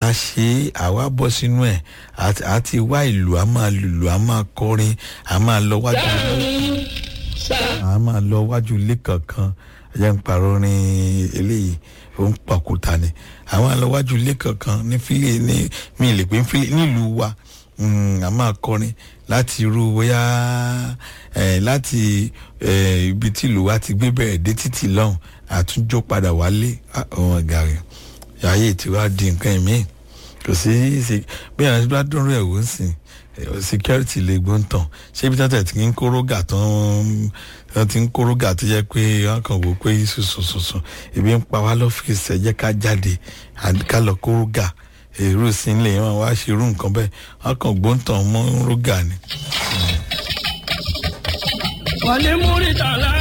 ká ṣe é àwa bọ́ sínú ẹ̀ àti- àti wá ìlú a máa lùlù a máa kọrin a máa lọ wájú a máa lọ wájú ilé kankan ẹ̀jẹ̀ ń parọ́ ní eléyìí ó ń pàkúta ni a máa lọ wájú ilé kankan ní fílẹ̀ ní mi ì lè pé ní fílẹ̀ nílùú wa Mm, a máa kọrin láti irú bóyá eh, láti eh, ibi tí ìlú wa ti gbé bẹ̀rẹ̀ dé títì lọ́hùn àtúnjó padà wálé ọ̀hún ẹ̀gá rẹ̀ ayé tí wàá di nǹkan ẹ̀mí kò sí sí bí àwọn ẹni bá dúró ẹ̀ wò ó sìn eh, security lè gbóhùn tán ṣé ibi tẹ́tẹ̀ tí ń kórógà tó ń wọ́n ti ń kórógà tó jẹ́ pé wọ́n kàn wò pé sùsùsùsù ibi ń pa wá lọ́fíìsì ẹ̀ jẹ́ ká jáde àbí ká lọ kórógà èrò sí ilé wọn wá ṣe irú nǹkan bẹ́ẹ̀ wọ́n kàn gbóǹtàn mọ́ rógà ni. wọ́n ní múrítàlá.